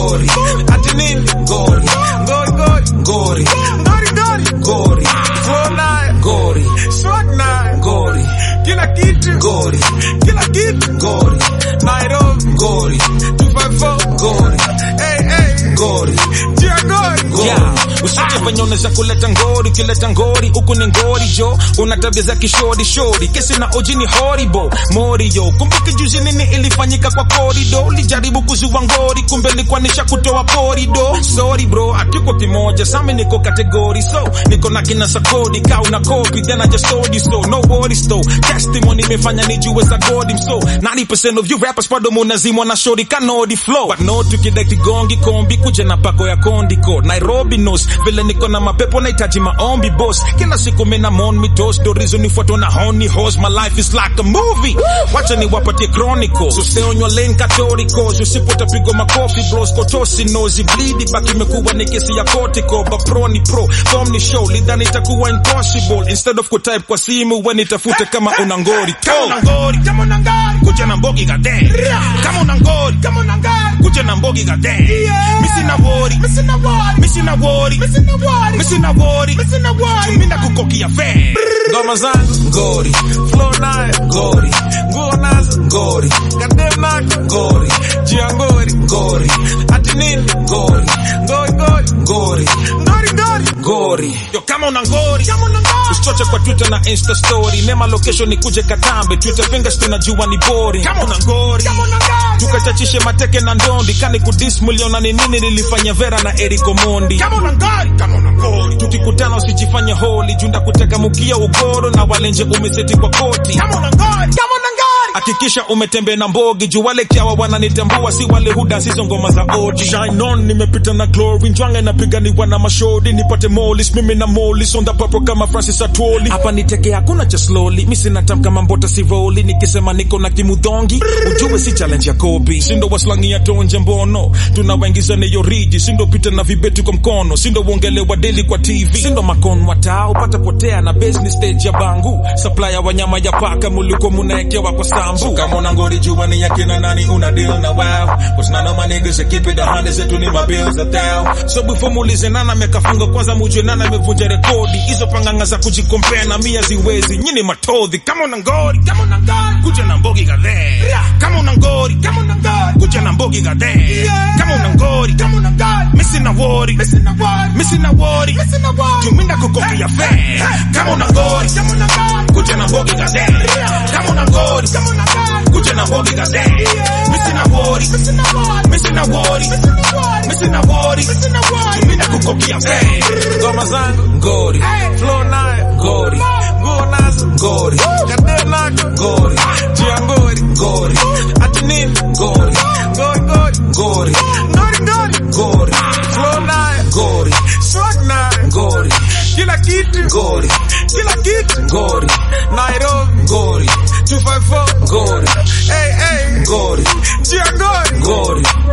ngori ati nini ngori ngori ngori ngori ngori ngori ngori flow nayo ngori swag nayo ngori kila kitu ngori kila kitu ngori Nairobi ngori 254 ngori hey hey ngori jia ngori Yeah, usije venye unaweza kuleta ngori ukileta ngori huku ni ngori jo una tabia za kishori shori kesi na oji ni horrible mori yo kumbuke juzi nini ilifanyika kwa korido ulijaribu kuzua ngori kumbe likuwa nisha kutoa porido sorry bro hatuko kimoja sami niko kategori so niko na kina sakodi ka una copy then I just told you so no worries though testimony imefanya nijue za god so 90% of you rappers bado munazimwa na shori kanodi flow but no tukidai gongi kombi kuja na pako ya kondiko Nairobi knows vile niko na mapepo nahitaji maombi boss kila siku mina mon mi toast do reason nifuatwa na honey horse my life is like a movie wacha niwapatie chronicle so stay on your lane catoricals usipotapigwa makofi bros kotosi nozi bleed baki imekuwa ni kesi ya kotiko but pro ni pro form ni show lidhani itakuwa impossible instead of kutype kwa simu when itafute kama una ngori kama una ngori kama una ngori kuja na mbogi gade kama una ngori kama una ngori kuja na mbogi gade misi na wori misi na wori misi na wori misi na wori misi na wori misi na wori tuminda kukokia fe ngoma zangu ngori flow nayo ngori nguo nazo ngori kadem nako ngori jia ngori ngori ati nini ngori ngori ngori ngori ngori ngori ngori yo kama una ngori kama una ngori usichoche kwa twitter na insta story nema location ni kuje katambe twitter fingers tunajua ni boring kama una ngori kama una ngori tukachachishe mateke na ndondi kani kudis miliona ni nini nilifanya vera na Eric Omondi kama una ngori kama una ngori tukikutana usijifanye holi junda kuteka mukia ugoro na walenje umeseti kwa koti kama una ngori kama una ngori hakikisha umetembea na mbogi juu wale kiawa wananitambua si wale huda sizo ngoma za oji shine on nimepita na glory njwange napiganiwa na mashodi nipate molis mimi na molis on the purple kama Francis Atwoli hapa niteke hakuna cha slowly mimi sina tam kama mbota si roli nikisema niko na kimudhongi ujue si challenge ya kobi sindo waslangi ya tonje mbono tunawaingiza neyo riji sindo pita na vibeti kwa mkono sindo uongelewa daily kwa TV sindo makon watao upata potea na business stage ya bangu supplier wa nyama ya paka mulikuwa munaekewa kwa sambu kama una ngori jua ni yakina nani una deal na wow what's none of my niggas that keep it a hundred zetu ni my bills a thou so before muulize nana amekafunga kwanza mujue nana amevunja rekodi hizo panganga za kujikompea na mia ziwezi nyini matodhi kama una ngori kama una ngori kuja na mbogi gadhe kama una ngori kama una ngori kuja na mbogi gadhe kama una ngori kama una ngori misi na wori misi na wori misi na wori misi na wori tuminda kukoki ya fe kama una ngori kama una ngori kuja na mbogi gadhe kama una ngori kama una ngori kuja na mbogi gadhe misi na wori misi na wori misi na wori misi na wori misi na wori tuminda kukoki ya fe ngoma zangu ngori flow nayo ngori nguo nazo ngori kadem nako ngori jia ngori ngori ati nini ngori ngori ngori ngori ngori ngori ngori flow nayo ngori swag nayo ngori kila kitu ngori kila kitu ngori Nairobi ngori 254 ngori hey hey ngori jia ngori ngori